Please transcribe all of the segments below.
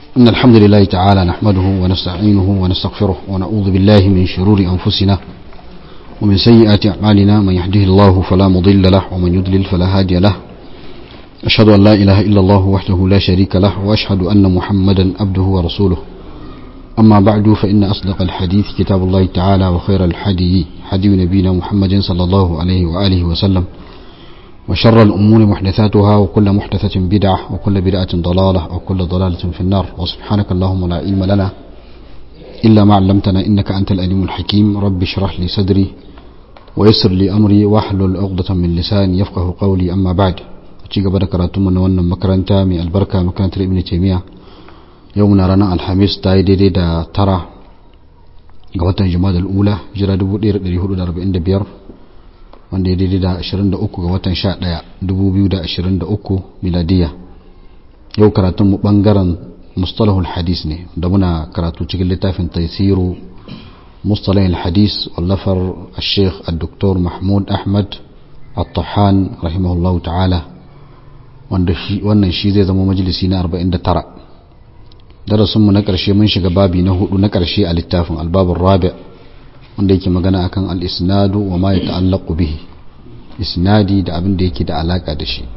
إن الحمد لله تعالى نحمده ونستعينه ونستغفره ونعوذ بالله من شرور أنفسنا ومن سيئات أعمالنا من يهده الله فلا مضل له ومن يضلل فلا هادي له أشهد أن لا إله إلا الله وحده لا شريك له وأشهد أن محمدا عبده ورسوله أما بعد فإن أصدق الحديث كتاب الله تعالى وخير الحدي حدي نبينا محمد صلى الله عليه وآله وسلم وشر الأمور محدثاتها وكل محدثة بدعة وكل بدعة ضلالة وكل ضلالة في النار وسبحانك اللهم لا علم لنا إلا ما علمتنا إنك أنت الأليم الحكيم رب اشرح لي صدري ويسر لي أمري واحلل عقدة من لساني يفقه قولي أما بعد ci gaba da karatunmu na wannan makaranta mai albarka makarantar ibn taymiya yau muna ranar alhamis ta yi daidai da tara ga watan jima'a ula jira 1445 wanda ya daidai da 23 ga watan 11 2023 miladiya yau karatunmu bangaren mustalahul hadis ne da muna karatu cikin littafin taisiru mustalahul hadis wallafar al-sheikh al-doktor mahmud ahmad al-tahan rahimahullahu ta'ala wannan shi zai zama majalisi na 49 darasinmu na ƙarshe mun shiga babi na hudu na ƙarshe a littafin albabin rabi wanda yake magana akan al-isnadu wa ma ya ta'allaqu bihi isnadi da abin da yake da alaka da shi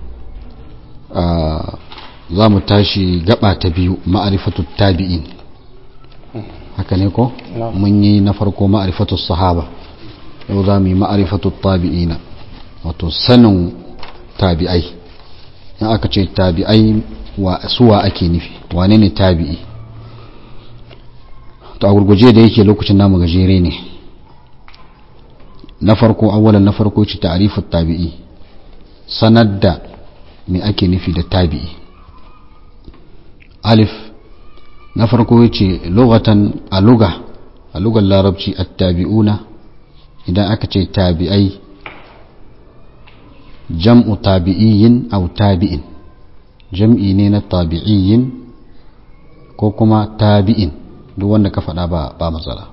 za mu tashi gaba ta biyu ma'arifatu tabi'in haka ne ko mun yi na farko ma'arifatu sahaba yau za mu yi ma'arifatu tabi'ina wato sanin tabi'ai in aka ce tabi'ai wa suwa ake nufi wane ne tabi'i to a gurguje da yake lokacin namu gajere ne na farko awalan na farko ce ta'rifut tabi'i sanar da me ake nufi da tabi'i alif na farko yace lughatan a lugha a lugar larabci at-tabi'una idan aka ce tabi'ai jam'u tabi'iyyin aw tabi'in jam'i ne na tabi'iyyin ko kuma tabi'in duk wanda ka faɗa ba ba matsala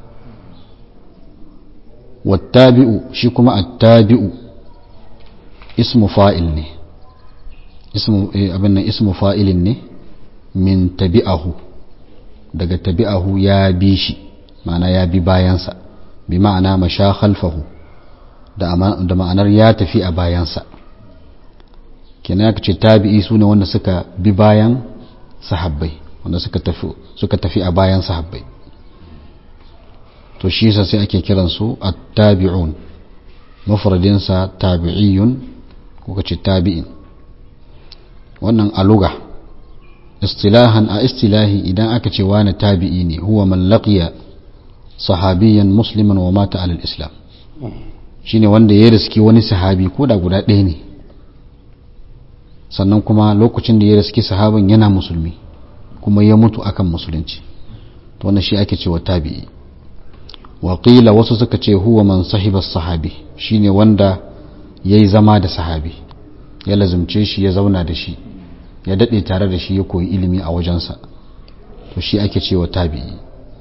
wattabi'u shi kuma attabi'u ismu fa'il ne ismu abin nan ismu fa'ilin ne min tabi'ahu daga tabi'ahu ya bi shi ma'ana ya bi bayansa bi ma'ana masha khalfahu da ma'anar ya tafi a bayansa kenan ya ce tabi'i su ne wanda suka bi bayan sahabbai wanda suka tafi suka tafi a bayan sahabbai to shi yasa sai ake kiran su at-tabi'un mufradin sa tabi'iyun ko kace tabi'in wannan aluga istilahan a istilahi idan aka ce wani tabi'i ne huwa man laqiya sahabiyan musliman wa mata alal islam shine wanda ya riski wani sahabi ko da guda ɗaya ne sannan kuma lokacin da ya riski sahabin yana musulmi kuma ya mutu akan musulunci to wannan shi ake cewa tabi'i waƙila wasu suka ce huwa man sahiba sahabi shine wanda ya yi zama da sahabi ya lazumce shi ya zauna da shi ya daɗe tare da shi ya koyi ilimi a wajensa to shi ake cewa tabi'i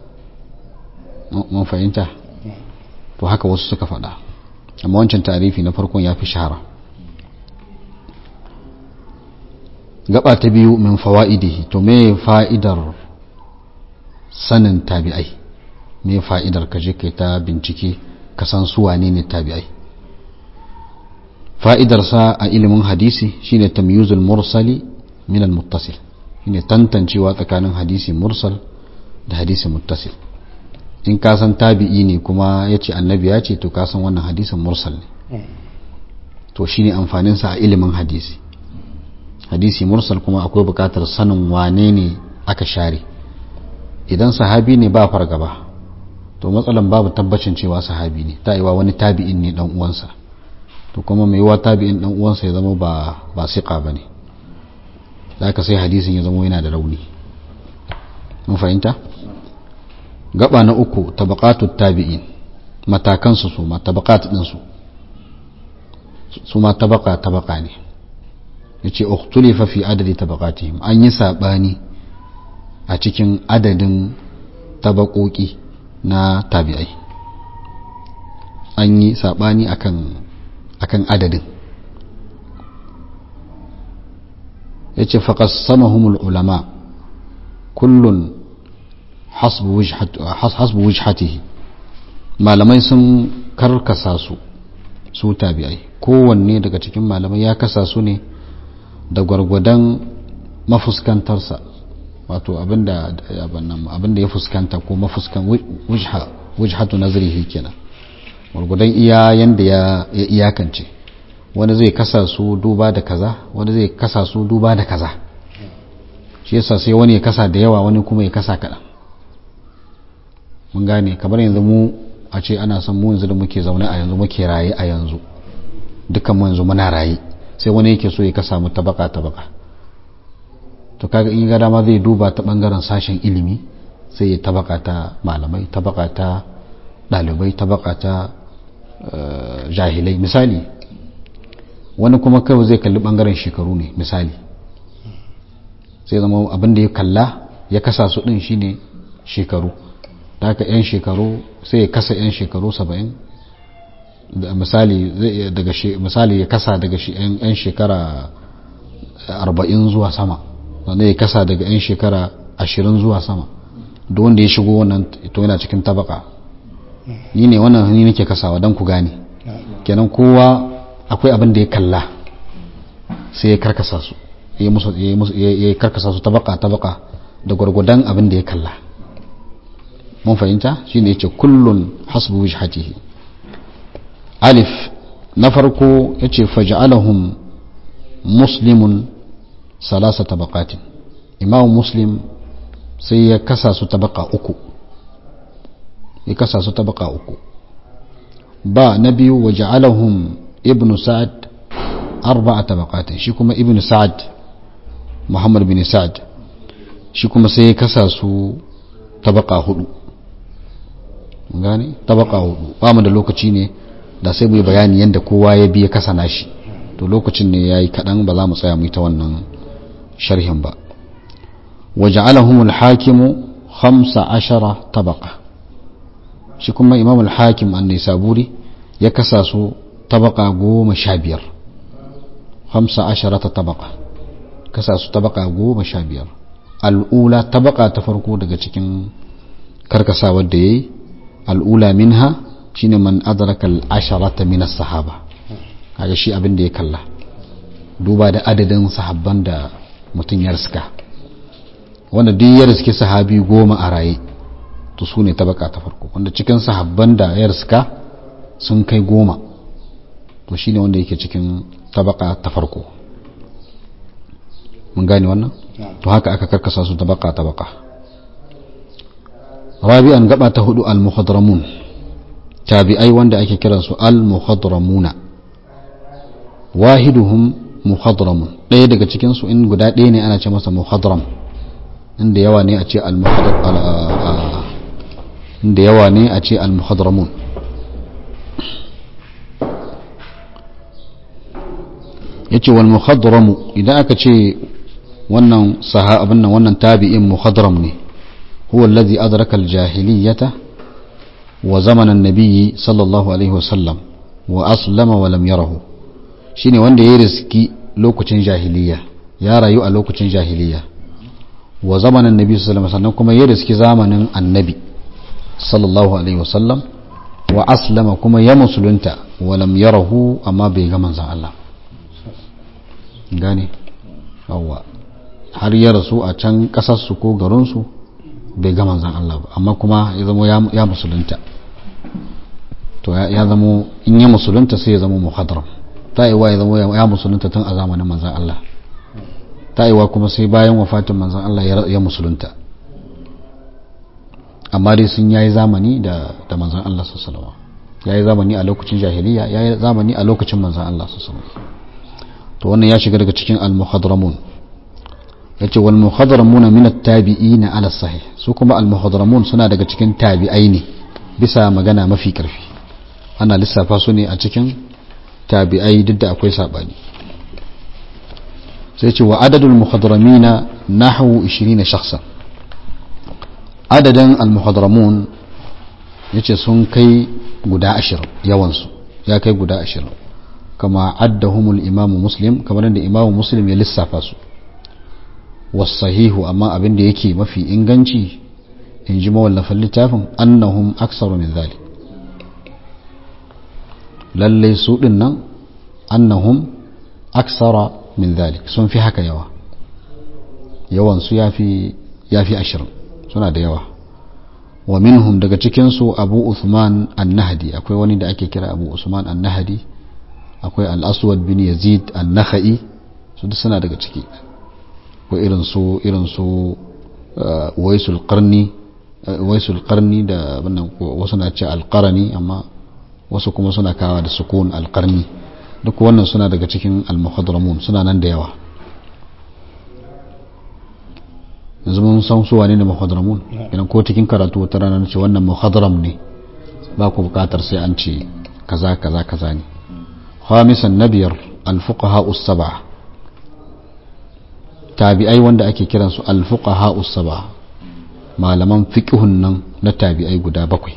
mun fahimta to haka wasu suka faɗa amma wancan tarifi na farkon ya fi shahara gaba ta biyu min fawa'idihi to me fa'idar sanin tabi'ai me fa'idar ka je kai ta bincike ka san su wane ne tabi'ai fa'idar sa a ilimin hadisi shine tamyizul mursali min al muttasil shine tantancewa tsakanin hadisi mursal da hadisi muttasil in ka san tabi'i ne kuma yace annabi ya ce to ka san wannan hadisin mursal ne to shine amfanin sa a ilimin hadisi hadisi mursal kuma akwai bukatar sanin wane ne aka share idan sahabi ne ba fargaba to matsalan babu tabbacin cewa sahabi ne ta iwa wani tabi'in ne dan uwansa to kuma mai yiwa tabi'in dan uwansa ya zama ba ba siqa bane zaka sai hadisin ya zama yana da rauni mun fahimta gaba na uku tabaqatut tabi'in matakan su su ma tabaqat din su su ma tabaqa tabaqa ne yace ukhtulifa fi adadi tabaqatihim an yi sabani a cikin adadin tabakoki na tabi'ai an yi sabani akan akan adadin yace faqassamahumul ulama kullun hasbu wujhatihi malamai sun karkasa su su tabi'ai kowanne daga cikin malamai ya kasa su ne da gwargwadon mafuskantarsa wato abinda abinda ya fuskanta ko mafuskan wujha wujhatu nazrihi kenan gwargwadon iya yanda ya iyakance wani zai kasa su duba da kaza wani zai kasa su duba da kaza shi yasa sai wani ya kasa da yawa wani kuma ya kasa kaɗan mun gane kamar yanzu mu a ce ana son mu yanzu da muke zaune a yanzu muke raye a yanzu dukkan mu yanzu muna raye sai wani yake so ya kasa mu tabaka tabaka to kaga in ga dama zai duba ta bangaren sashen ilimi sai ya tabaka ta malamai tabaka ta dalibai tabaka ta jahilai misali wani kuma kawai zai kalli bangaren shekaru ne misali sai zama abin da ya kalla ya kasa su din shine shekaru da haka 'yan shekaru sai ya kasa 'yan shekaru saba'in misali daga misali ya kasa daga 'yan shekara arba'in zuwa sama wanda ya kasa daga 'yan shekara ashirin zuwa sama da wanda ya shigo wannan to yana cikin tabaka ni ne wannan ni nake kasawa don ku gane kenan kowa akwai abin da ya kalla sai ya karkasa su ya karkasa su tabaka tabaka da gwargwadon abin da ya kalla mun fahimta shine yace kullun hasbu wajhatihi alif na farko yace faj'alahum muslimun salasa tabaqatin imam muslim sai ya kasa su tabaka uku ya kasa su tabaka uku ba na biyu waj'alahum ibnu sa'ad arba'a tabaqatin shi kuma ibnu sa'ad muhammad bin sa'ad shi kuma sai ya kasa su tabaka hudu gane tabaka hudu ba mu da lokaci ne da sai mu yi bayani yadda kowa ya biya kasa nashi to lokacin ne yayi kadan ba za mu tsaya mu yi ta wannan sharhin ba waja'alahum al-hakimu 15 tabaqa shi kuma imam al-hakim an-nisaburi ya kasa su tabaka goma sha biyar 15 tabaqa kasa su tabaka goma sha biyar al'ula tabaka ta farko daga cikin karkasawar da yayi al'ula minha shine man adraka al'asharata min as-sahaba kaga shi abin da ya kalla duba da adadin sahabban da mutum ya riska wanda duk ya riske sahabi goma a raye to su ne tabaka ta farko wanda cikin sahabban da ya riska sun kai goma to shine wanda yake cikin tabaka ta farko mun gane wannan to haka aka karkasa su tabaka tabaka rabi'an gaba ta hudu al-muhadramun tabi'ai wanda ake kiransu al-muhadramuna wahiduhum muhadramun ɗaya daga cikin su in guda ɗaya ne ana ce masa muhadram inda yawa ne a ce inda yawa ne a ce al-muhadramun yace wal muhadramu idan aka ce wannan sahabin nan wannan tabi'in muhadram ne هو الذي أدرك الجاهلية وزمن النبي صلى الله عليه وسلم وأسلم ولم يره شيني وند يرزكي لوكتين جاهلية يا رأيو لوكتين جاهلية وزمن النبي صلى الله عليه وسلم كما يرزكي زمن النبي صلى الله عليه وسلم وأسلم كما يمسلنت ولم يره أما بيغمان زان الله gane yawwa har ya rasu a can kasarsu ko garinsu bai ga manzan Allah ba amma kuma ya zama ya musulunta to ya zama in ya musulunta sai ya zama muhadram ta yi wa ya zama ya musulunta tun a zamanin manzan Allah ta yi wa kuma sai bayan wafatin manzan Allah ya musulunta amma dai sun yayi zamani da da manzan Allah sallallahu alaihi yayi zamani a lokacin jahiliya yayi zamani a lokacin manzan Allah sallallahu alaihi to wannan ya shiga daga cikin al-muhadramun yace wal muhadramun min at-tabi'in ala sahih su kuma al muhadramun suna daga cikin tabi'ai ne bisa magana mafi karfi ana lissafa su ne a cikin tabi'ai duk da akwai sabani sai ce wa adadul muhadramina nahwu 20 shakhsan adadin al muhadramun yace sun kai guda 20 yawan su ya kai guda 20 kama addahumul imamu muslim kamar da imamu muslim ya lissafa su wasahihu amma abin da yake mafi inganci in ji mawallafin littafin annahum aksaru min zalik lallai su din nan annahum aksara min zalik sun fi haka yawa yawan su yafi yafi ashirin suna da yawa wa minhum daga cikinsu abu usman an-nahdi akwai wani da ake kira abu usman an-nahdi akwai al-aswad bin yazid an-nakhai su duk suna daga ciki ko irin su irin su waisul qarni waisul qarni da wannan wasu na ce al-qarni amma wasu kuma suna kawa da sukun al-qarni duk wannan suna daga cikin al-muhadramun suna nan da yawa yanzu mun san su wane ne muhadramun idan ko cikin karatu wata rana ce wannan muhadram ne ba ku bukatar sai an ce kaza kaza kaza ne khamisan nabiyar al-fuqaha us-sab'a tabi'ai wanda ake kiran su al-fuqaha us-sab'a malaman fiqhun nan na tabi'ai guda bakwai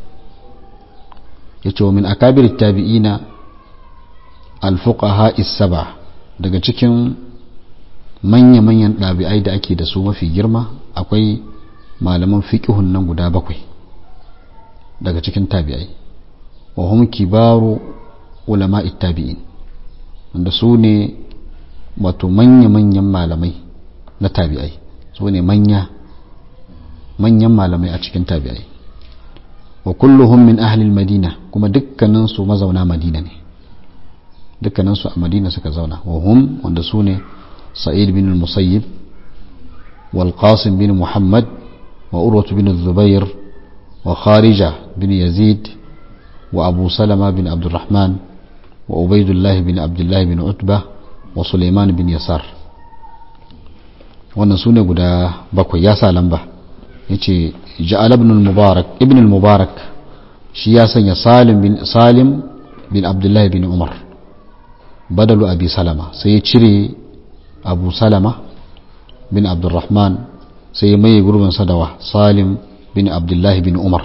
yace min akabir tabi'ina al-fuqaha is-sab'a daga cikin manya-manyan ɗabi'ai da ake da su mafi girma akwai malaman fiƙihun nan guda bakwai daga cikin tabi'ai wa hum kibaru ulama tabi'in wanda su ne wato manya-manyan malamai na tabi'ai su ne manya manyan malamai a cikin tabi'ai wa kulluhum min ahli madina kuma dukkaninsu mazauna madina ne dukkaninsu a madina suka zauna wa hum wanda su ne سعيد بن المسيب والقاسم بن محمد وأروة بن الزبير وخارجة بن يزيد وأبو سلمة بن عبد الرحمن وعبيد الله بن عبد الله بن عتبة وسليمان بن يسار wannan su ne guda bakwai ya sa lamba ya ce ja'ala ibn al-mubarak ibn al-mubarak shi ya sanya salim bin salim bin abdullahi bin umar badalu abi salama sai ya cire abu salama bin abdurrahman sai ya maye gurbin sadawa salim bin abdullahi bin umar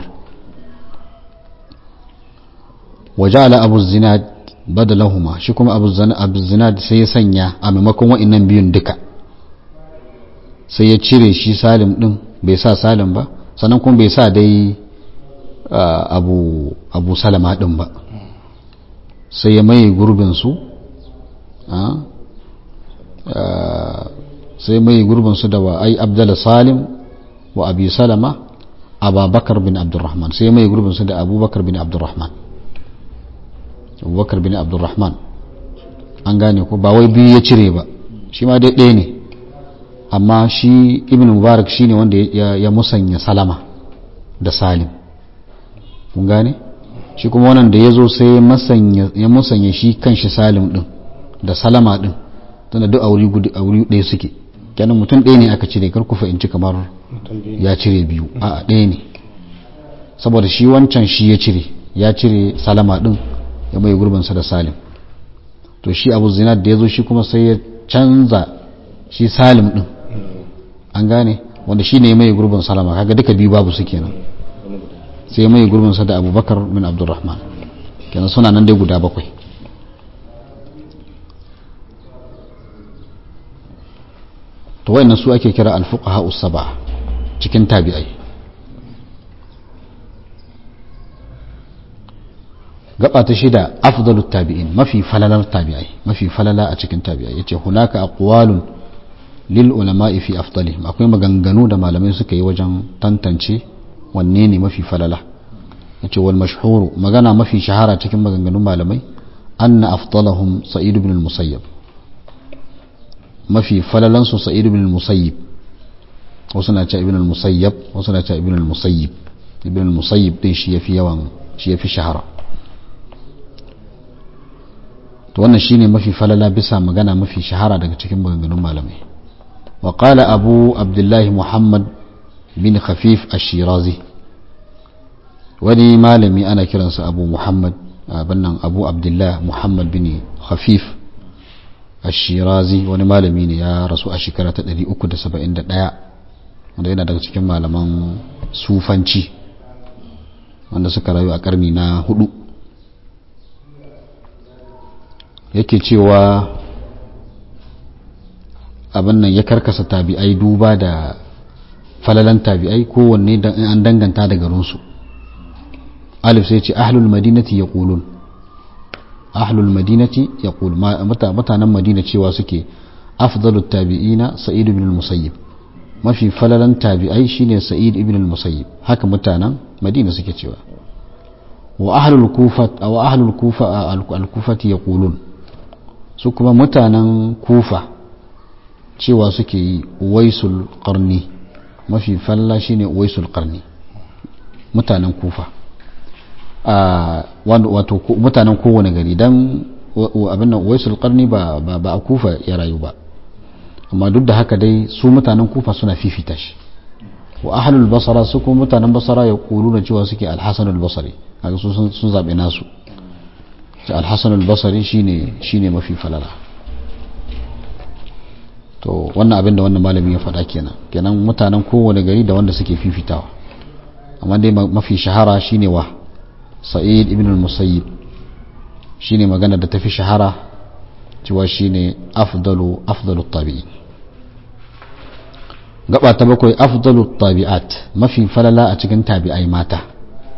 waja'ala abu zinad badalahuma shi kuma abu zinad sai ya sanya a maimakon wa'annan biyun duka sai ya cire shi salim din bai sa salim ba sannan kuma bai sa dai abu abu salama din ba sai ya maye gurbin su sai mai gurbin su da wa ai abdala salim wa abi salama ababakar bin abdurrahman sai mai gurbin su da abubakar bin abdurrahman abubakar bin abdurrahman an gane ko ba wai biyu ya cire ba shi ma dai ɗaya ne amma shi ibn mubarak shine wanda ya musanya salama da salim kun gane shi kuma wannan da ya zo sai ya musanya shi kan shi salim din da salama din tana duk a wuri ɗaya suke kenan mutum ɗaya ne aka cire kar ku fahimci kamar ya cire biyu a ɗaya ne saboda shi wancan shi ya cire ya cire salama ɗin ya mai gurbinsa da salim to shi abu zinad da ya zo shi kuma sai ya canza shi salim ɗin an gane wanda shi ne ya mai gurbin salama kaga duka biyu babu su kenan sai ya mai gurbinsa da abubakar bin abdurrahman kenan suna nan dai guda bakwai to wayannan su ake kira alfuqaha usaba cikin tabi'ai gaba ta shida afdalu tabi'in mafi falalar tabi'ai mafi falala a cikin tabi'ai yace hunaka aqwalun lil ulama'i fi afdalihim akwai maganganu da malamai suka yi wajen tantance wanne ne mafi falala yace wal mashhur magana mafi shahara cikin maganganun malamai anna afdalahum sa'id ibn al-musayyab mafi falalansu sa'id ibn al-musayyib wasu na ce ibn al-musayyab wasu na ce ibn al-musayyib ibn al-musayyib din shi yafi yawan shi yafi shahara to wannan shine mafi falala bisa magana mafi shahara daga cikin maganganun malamai wa qala abu abdullah muhammad bin khafif ash-shirazi wani malami ana kiransa abu muhammad bannan abu abdullah muhammad bin khafif ashirazi wani malami ne ya rasu a shekara ta 371 wanda yana daga cikin malaman sufanci wanda suka rayu a karni na hudu yake cewa abin nan ya karkasa tabi'ai duba da falalan tabi'ai kowanne an danganta da garinsu alif sai ce ahlul madinati ya ƙulun ahlul madinati ya mutanen madina cewa suke afdalu tabi'ina sa'id ibn al-musayyib mafi falalan tabi'ai shine sa'id ibn al-musayyib haka mutanen madina suke cewa wa ahlul kufa wa ahlul kufa al-kufati yaqulun su kuma mutanen kufa cewa suke yi uwaisul qarni mafi falla shine uwaisul qarni mutanen kufa a wato mutanen kowane gari dan abin nan uwaisul qarni ba ba a kufa ya rayu ba amma duk da haka dai su mutanen kufa suna fifita shi wa ahlul basara su kuma mutanen basara ya kulu na cewa suke alhassan albasari kaga su sun zaɓe nasu ce alhassan albasari shine shine mafi falala to wannan abin da wannan malamin ya faɗa kenan kenan mutanen kowane gari da wanda suke fifitawa amma dai mafi shahara shine wa sa'id ibn al-musayyib shine magana da tafi shahara cewa shine afdalu afdalu tabi'in gaba ta bakwai afdalu tabi'at mafi falala a cikin tabi'ai mata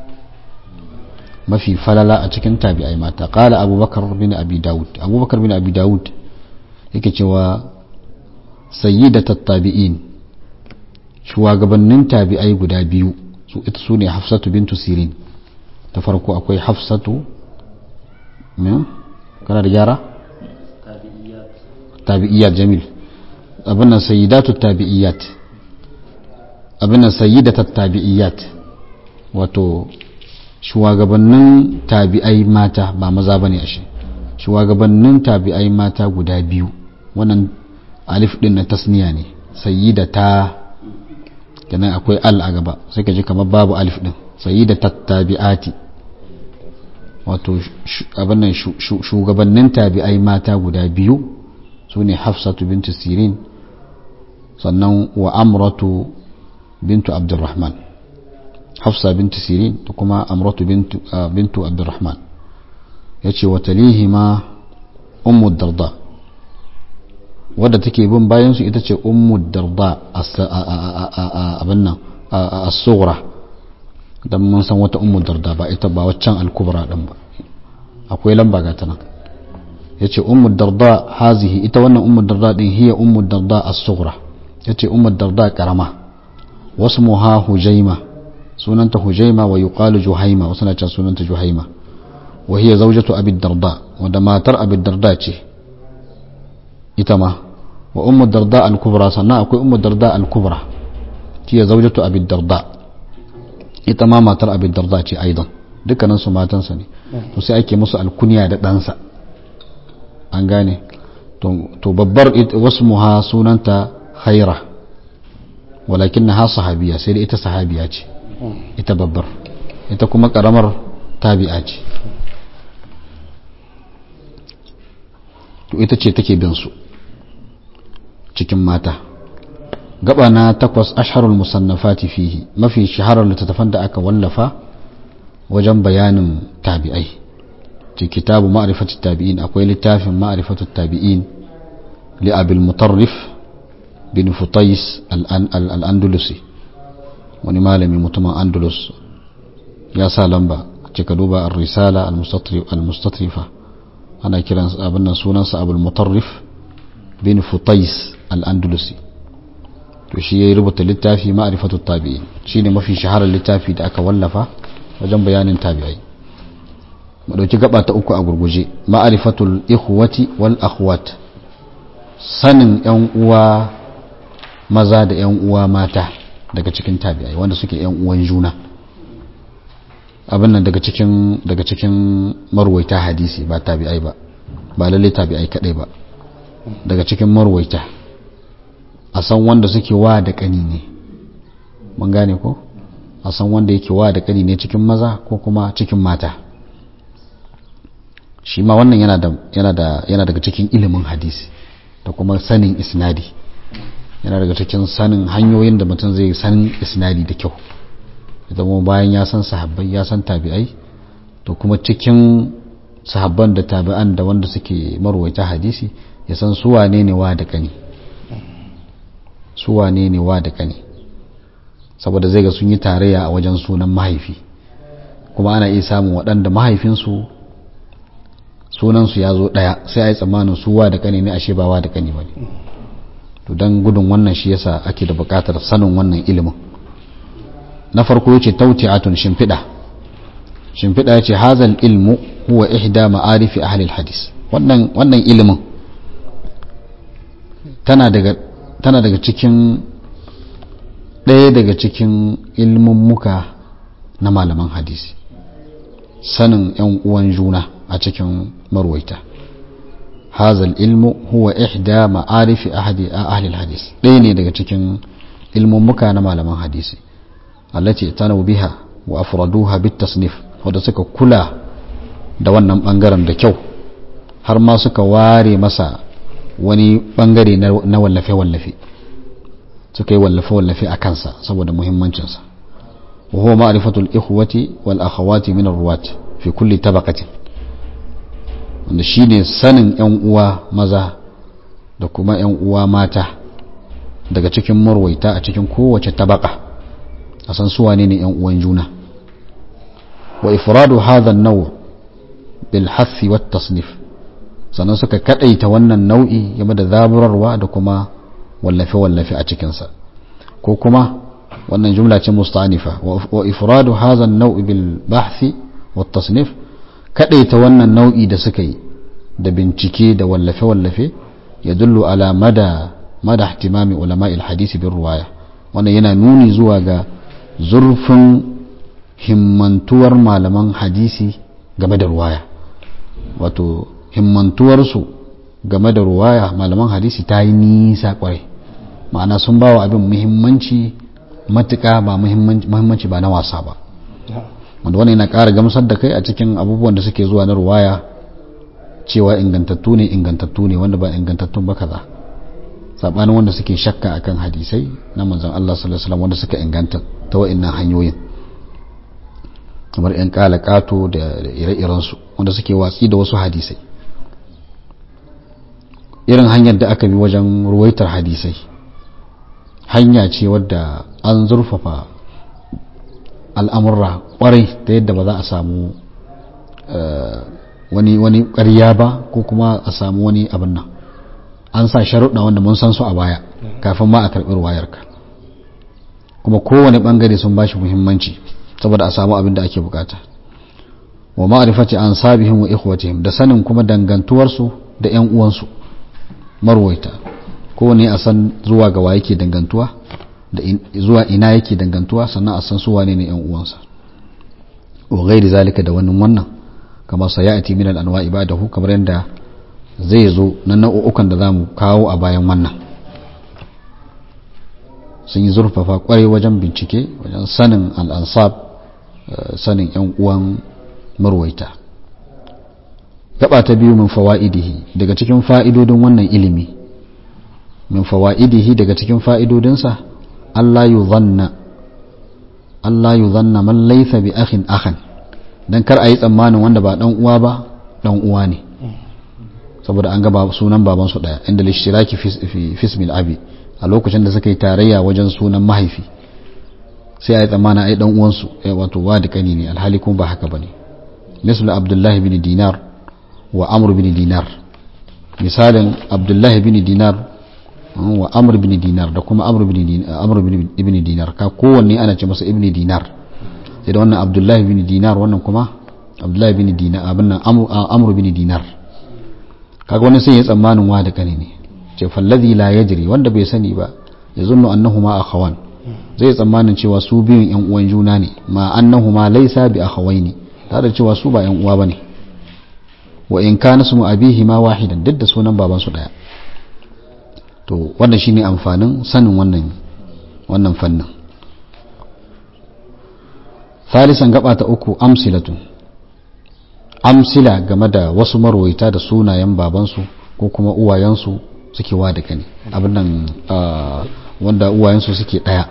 mafi falala a cikin tabi'ai mata qala abubakar bin abi daud abubakar bin abi daud yake cewa sayyidat tabi'in shugabannin tabi'ai guda biyu su ita sune hafsatu bintu sirin ta farko akwai hafsatu kana da gyara tabi'iyat jamil abin nan sayyidatu tabi'iyat abin nan sayyidatu tabi'iyat wato shugabannin tabi'ai mata ba maza bane ashe shugabannin tabi'ai mata guda biyu wannan alif din na tasniya ne sayyidata kenan akwai al a gaba sai ka ji kamar babu alif din sayyidatu tabi'ati wato abin nan shugabannin tabi'ai mata guda biyu su ne hafsatu bintu sirin sannan wa amratu bintu abdurrahman hafsa bintu sirin da kuma amratu bintu abdurrahman ya ce watalihi ma ummu darda wadda take bin bayansu ita ce ummu darda abin nan a tsohura don mun san wata ummu darda ba ita ba waccan alkubra din ba akwai lamba ga ta nan yace ummu darda hazihi ita wannan ummu darda din hiya ummu darda as-sughra yace ummu darda karama wasmuha hujaima sunanta hujaima wa yuqalu juhaima wasu na cewa sunanta juhaima wa hiya zawjatu abi darda wanda matar abi darda ce ita ma wa ummu darda al-kubra sannan akwai ummu darda al-kubra hiya zawjatu abi darda ita ma matar abi darda ce aidan dukkanin su matansa ne to sai ake musu alkunya da ɗansa an gane to babbar wasu muha sunanta khaira walakin na ha sahabiya sai da ita sahabiya ce ita babbar ita kuma karamar tabi'a ce to ita ce take bin su cikin mata gaba na takwas asharul musannafati fihi mafi shaharar littattafan da aka wallafa wajen bayanin tabi'ai ce kitabu ma'rifatu tabi'in akwai littafin ma'rifatu tabi'in li abil mutarrif bin futais al-andalusi wani malami mutumin andalus ya sa lamba ce ka duba ar-risala al-mustatrifa ana kiran abin nan sunansa abul mutarrif bin futais al-andalusi to shi ya rubuta littafi ma'rifatu tabi'in shine mafi shaharar littafi da aka wallafa wajen bayanin tabi'ai mu dauki gaba ta uku a gurguje ma'rifatul ikhwati wal akhwat sanin yan uwa maza da yan uwa mata daga cikin tabi'ai wanda suke yan uwan juna abin nan daga cikin daga cikin marwaita hadisi ba tabi'ai ba ba lalle tabi'ai kadai ba daga cikin marwaita a san wanda suke wa da kani ne mun gane ko a san wanda yake wa da kani ne cikin maza ko kuma cikin mata shi ma wannan yana da yana da yana daga cikin ilimin hadisi da kuma sanin isnadi yana daga cikin sanin hanyoyin da mutum zai sanin isnadi da kyau zama bayan ya san sahabbai ya san tabi'ai to kuma cikin sahabban da tabi'an da wanda suke marwaita hadisi ya san su wane ne wa da kani su wane ne wa da kani saboda zai ga sun yi tarayya a wajen sunan mahaifi kuma ana iya samun waɗanda mahaifinsu sunansu ya zo ɗaya sai a yi tsammanin su wa da kani ne ashe ba wa da kani ba ne to don gudun wannan shi yasa ake da buƙatar sanin wannan ilimin na farko yace tauti'atun shimfiɗa shimfiɗa yace hazal ilmu huwa ihda ma'arifi ahli hadis wannan wannan ilimin tana daga tana daga cikin ɗaya daga cikin ilmummuka na malaman hadisi sanin yan uwan juna a cikin marwaita hazal ilmu huwa ihda ma'arifi ahli hadis ɗaya ne daga cikin ilmummuka na malaman hadisi التي اعتنوا بها وافردوها بالتصنيف wanda suka kula da wannan bangaren da kyau har ma suka ware masa wani bangare na wallafe-wallafe suka yi wallafe-wallafe a kansa saboda muhimmancinsa wa huwa ma'rifatul ikhwati wal akhawati min ar-ruwat fi kulli tabaqatin wanda shine sanin yan uwa maza da kuma yan uwa mata daga cikin marwaita a cikin kowace tabaka a san su wane ne yan uwan juna wa ifradu hadha an-naw bil hathi wat tasnif sannan suka kadaita wannan nau'i game da zaburarwa da kuma wallafe wallafe a cikin sa ko kuma wannan jumla ce musta'anifa wa ifradu hadha an-naw bil bahthi wat tasnif kadaita wannan nau'i da suka yi da bincike da wallafe wallafe yadullu ala mada mada ihtimami ulama'il hadisi bin ruwaya wannan yana nuni zuwa ga zurfin himmantuwar malaman hadisi game da ruwaya wato himmantuwarsu game da ruwaya malaman hadisi ta yi nisa kwarai ma'ana sun ba wa abin muhimmanci matuka ba muhimmanci ba na wasa ba wanda wani yana ƙara gamsar da kai a cikin abubuwan da suke zuwa na ruwaya cewa ingantattu ne ingantattu ne wanda ba ingantattun ba kaza sabanin wanda suke shakka akan hadisai na manzon Allah sallallahu alaihi wasallam wanda suka inganta ta wa'annan hanyoyin kamar yan kalakato da ire-iren su wanda suke watsi da wasu hadisai irin hanyar da aka bi wajen ruwaitar hadisai hanya ce wadda an zurfafa al'amurra kwarai ta yadda ba za a samu wani wani ƙarya ba ko kuma a samu wani abin nan an sa sharuɗa wanda mun san su a baya kafin ma a karɓi ruwayarka kuma kowane ɓangare sun bashi muhimmanci saboda a samu abin da ake bukata wa ma'rifati an sabihim wa ikhwatihim da sanin kuma dangantuwarsu da ƴan uwansu marwaita kowane a san zuwa ga wa yake dangantuwa da zuwa ina yake dangantuwa sannan a san su wane ne ƴan uwansa wa ghairi zalika da wannan wannan kama sayati min al-anwa ibadahu kamar yadda zai zo na nau'ukan da za mu kawo a bayan wannan sun yi zurfafa kwarai wajen bincike wajen sanin al'ansab sanin 'yan uwan marwaita gaba ta biyu min fawa'idihi daga cikin fa'idodin wannan ilimi min fawa'idihi daga cikin fa'idodinsa Allah yi zanna Allah yi zanna man laifa bi akhin akhan don kar a yi tsammanin wanda ba dan uwa ba dan uwa ne saboda an gaba sunan babansu daya inda lishtiraki fi fismil abi a lokacin da suka yi tarayya wajen sunan mahaifi sai a yi tsammana ai dan uwansu wato wa da kani ne alhali kuma ba haka bane misal abdullah bin dinar wa amr bin dinar misalin abdullah bin dinar wa amr bin dinar da kuma amr bin dinar amr bin ibn dinar ka kowanne ana ce masa ibn dinar sai da wannan abdullah bin dinar wannan kuma abdullah bin dinar abin nan amr bin dinar kaga wani sai ya tsammanin wa da kane ne ce fallazi la yajri wanda bai sani ba ya zunnu annahuma akhawan zai tsammanin cewa su biyun yan uwan juna ne ma annahuma laysa bi akhawaini tare da cewa su ba yan uwa bane wa in kana su abihi ma wahidan duk da sunan baban su daya to wannan shine amfanin sanin wannan wannan fannin ثالثا gaba ta uku amsilatun amsila game da wasu marwaita da sunayen babansu ko kuma uwayensu suke wa da kane abin nan wanda uwayensu suke ɗaya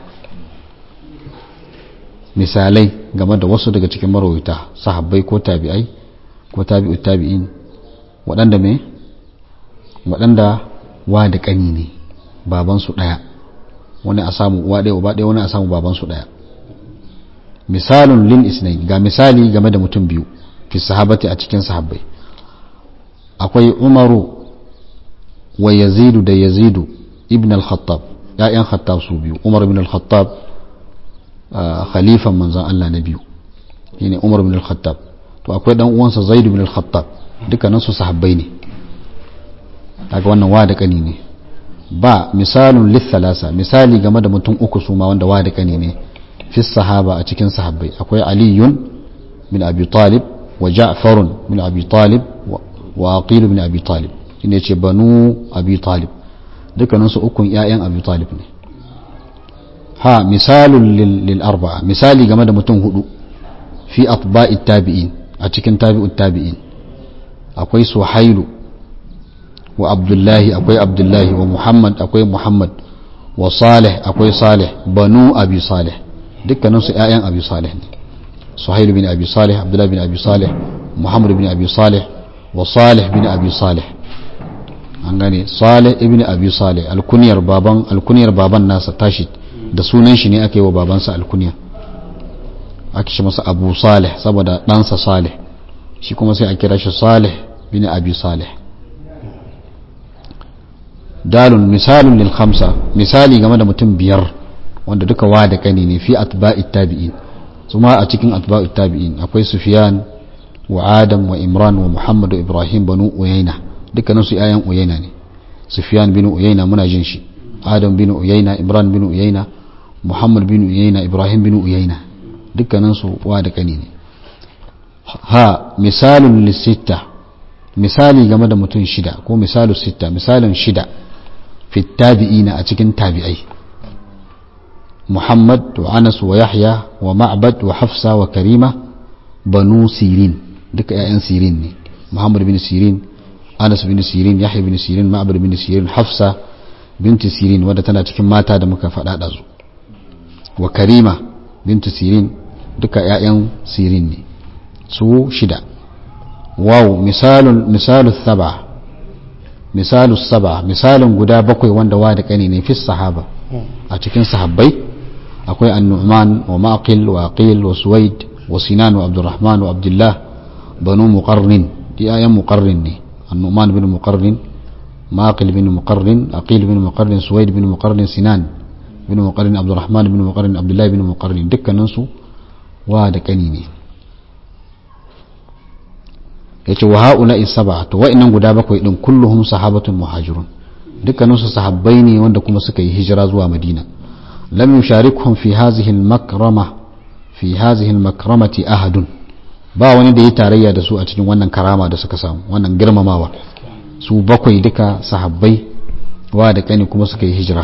misalai game da wasu daga cikin marwaita sahabbai ko tabi'ai ko tabi'u tabi'in waɗanda me waɗanda wa da ƙani ne babansu ɗaya wani a samu uwa ɗaya uba ɗaya wani a samu babansu ɗaya misalun lil isnain ga misali game da mutum biyu fi sahabati a cikin sahabbai akwai umaru wa yazidu da yazidu ibn al-khattab ya'yan khattab su biyu umar ibn al-khattab khalifan manzon Allah na biyu shine umar ibn al-khattab to akwai dan uwansa zaid ibn al-khattab dukkanin su sahabbai ne kaga wannan wa da kani ne ba misalun lithalasa misali game da mutum uku su ma wanda wa da kani ne fi sahaba a cikin sahabbai akwai aliyun bin abi talib wa ja'farun bin abi talib wa aqil bin abi talib shine ce banu abi talib dukkanin su ukun ƴaƴan abi talib ne ha misalun lil arba'a misali game da mutum hudu fi atba'i tabi'in a cikin tabi'ut tabi'in akwai suhailu wa abdullahi akwai abdullahi wa muhammad akwai muhammad wa salih akwai salih banu abi salih dukkanin su ƴaƴan abi salih ne suhailu bin abi salih abdullahi bin abi salih muhammad bin abi salih wa salih bin abi salih an gane salih ibn abi salih alkuniyar baban alkuniyar baban nasa tashi da sunan shi ne aka yi wa babansa alkuniya ake shi masa abu salih saboda ɗansa salih shi kuma sai a kira shi salih bin abi salih dalun misalun lil khamsa misali game da mutum biyar wanda duka wa da kani ne fi atba'i tabi'in kuma a cikin atba'i tabi'in akwai sufyan wa adam wa imran wa muhammad wa ibrahim banu uyayna dukkanin su yayan uyayna ne sufyan bin uyayna muna jin shi adam bin uyayna imran bin uyayna muhammad bin uyayna ibrahim bin uyayna dukkanin su wa da kani ne ha misalun lisitta misali game da mutum shida ko misalu sitta misalin shida fi tabi'ina a cikin tabi'ai muhammad wa anas wa yahya wa ma'bad wa hafsa wa karima banu sirin duka 'ya'yan sirin ne muhammad bin sirin anas bin sirin yahya bin sirin ma'bad bin sirin hafsa binti sirin wadda tana cikin mata da muka faɗa ɗazu wa karima binti sirin duka 'ya'yan sirin ne su shida waw misalun misalu saba misalu saba misalin guda bakwai wanda wa da kani ne fi sahaba a cikin sahabbai akwai an-nu'man wa maqil wa aqil wa suwaid wa sinan wa abdurrahman wa abdullah banu muqarrin di ayan muqarrin ne an-nu'man bin muqarrin maqil bin muqarrin aqil bin muqarrin suwaid bin muqarrin sinan bin muqarrin abdurrahman bin muqarrin abdullah bin muqarrin dukkanin su wa da kani ne yace wa haula isaba to wa'annan guda bakwai din kulluhum sahabatun muhajirun dukkaninsu sahabbai ne wanda kuma suka yi hijira zuwa madina lam yusharikhum fi hadhihi al-makrama fi hadhihi al-makramati ahadun ba wani da ya tarayya da su a cikin wannan karama da suka samu wannan girmamawa su bakwai duka sahabbai wa da kani kuma suka yi hijira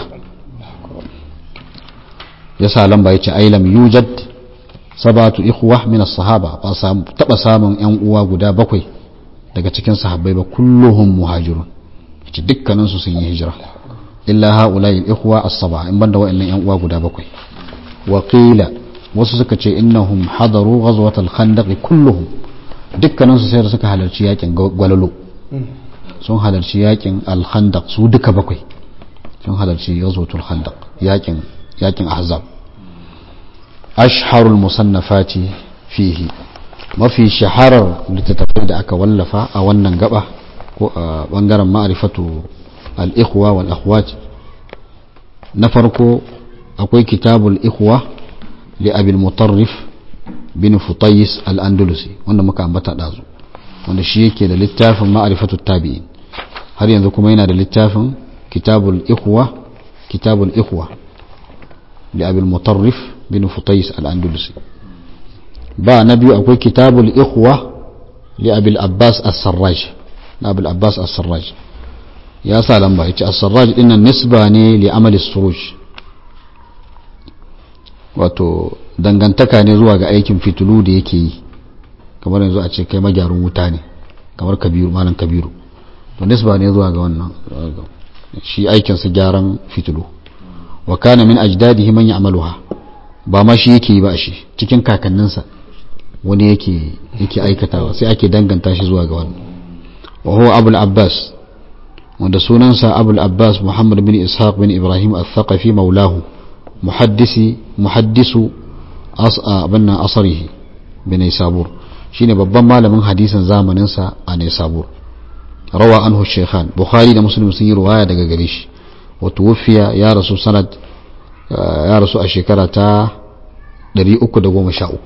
yasa lamba yace ai lam yujad sabatu ikhwa min as-sahaba ba taba samun yan uwa guda bakwai daga cikin sahabbai ba kulluhum muhajirun ce dukkanin su sun yi hijira illa haula'i al-ikhwa as-saba in banda wa'annan yan uwa guda bakwai wa qila wasu suka ce innahum hadaru ghazwat al-khandaq kulluhum dukkanin su sai da suka halarci yakin gwalalo sun halarci yakin al-khandaq su duka bakwai sun halarci ghazwatul khandaq yakin yakin ahzab ashharul musannafati fihi mafi shaharar littattafai da aka wallafa a wannan gaba ko a bangaren ma'arifatu al-ikhwa wal akhwat na farko akwai kitabul ikhwa li abil mutarrif bin futayis al-andalusi wanda muka ambata dazu wanda shi yake da littafin ma'arifatu tabi'in har yanzu kuma yana da littafin kitabul ikhwa kitabul ikhwa li abil mutarrif bin futayis al-andalusi ba na biyu akwai kitabul ikhwa li abil abbas as-sarraj na abil abbas as-sarraj ya sa lamba yace as-sarraj dinnan nisba ne li amali suruj wato dangantaka ne zuwa ga aikin fitulu da yake yi kamar yanzu a ce kai magyarun wuta ne kamar kabiru malam kabiru to nisba ne zuwa ga wannan shi aikinsa gyaran fitulu wa kana min ajdadihi man ya'maluha ba ma shi yake yi ba shi cikin kakanninsa wani yake yake aikatawa sai ake danganta shi zuwa ga wannan wa huwa abul abbas wanda sunansa abul abbas muhammad bin ishaq bin ibrahim al-thaqafi maulahu muhaddisi muhaddisu abinnan asarihi bin sabur shine babban malamin hadisin zamaninsa a Naisabur rawa anhu shaykhan bukhari da muslim sun yi ruwaya daga gare shi wa tuwfiya ya rasu sanad ya rasu a shekara ta 313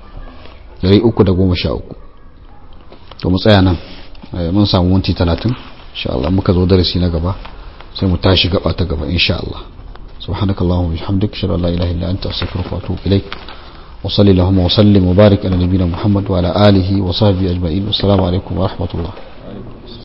313 to mu tsaya nan mun samu minti 30 insha Allah muka zo darasi na gaba sai mu tashi gaba ta gaba insha Allah subhanakallahumma wa bihamdika ashhadu an la ilaha illa anta astaghfiruka wa atubu ilaik وصلي اللهم وسلم وبارك على نبينا محمد وعلى آله وصحبه أجمعين والسلام عليكم ورحمة الله